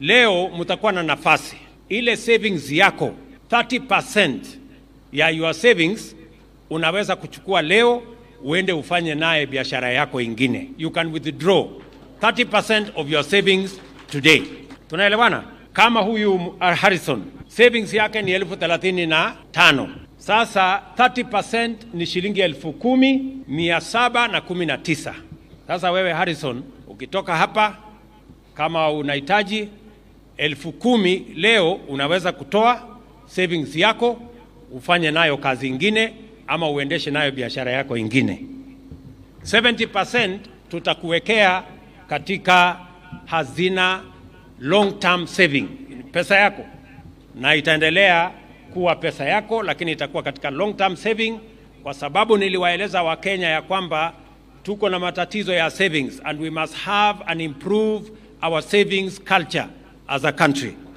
leo mtakuwa na nafasi ile savings yako 30% ya your savings unaweza kuchukua leo uende ufanye naye biashara yako ingine. You can withdraw 30% of your savings today. Tunaelewana? Kama huyu uh, Harrison savings yake ni elfu thelathini na tano. Sasa 30% ni shilingi elfu kumi mia saba na kumi na tisa. Sasa wewe Harrison, ukitoka hapa kama unahitaji elfu kumi leo, unaweza kutoa savings yako ufanye nayo kazi ingine, ama uendeshe nayo biashara yako ingine. 70% tutakuwekea katika hazina long term saving, pesa yako, na itaendelea kuwa pesa yako, lakini itakuwa katika long term saving, kwa sababu niliwaeleza Wakenya ya kwamba tuko na matatizo ya savings and we must have and improve our savings culture as a country.